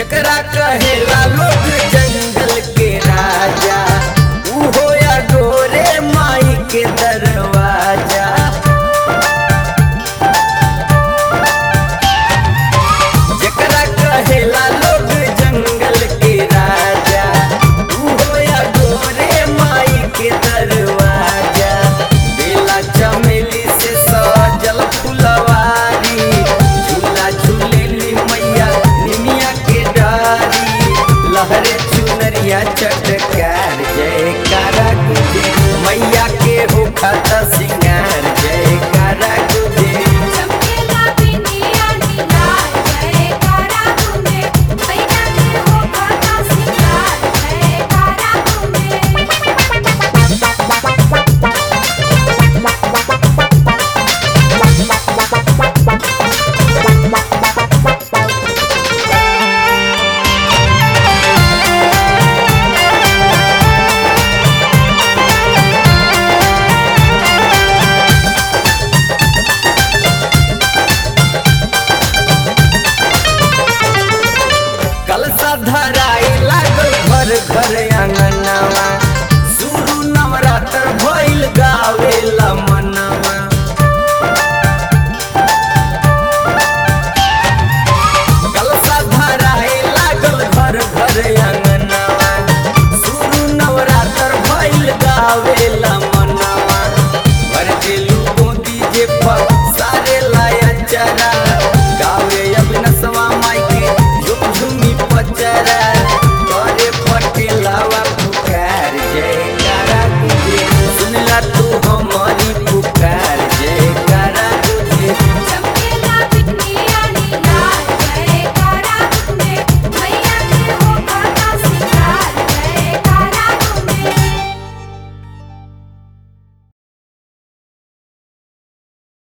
जकरा कहेला लोग जंगल के राजा उहो या गोरे माई के दरवाजा जकरा कहेला लोग जंगल के राजा उहो या गोरे माई के दरवाजा बेला चमेली से सजल फुलवारी झूला झूलेली मैया निमिया के डारी लहरे चुनरिया चटकार जयकारा गुजे मैया के हो खाता सिंगार जयकारा गुजे चमकेला बिंदिया नीला जयकारा तुम्हे मैया के हो खाता सिंगार जयकारा कलसा धराई लागल घर घर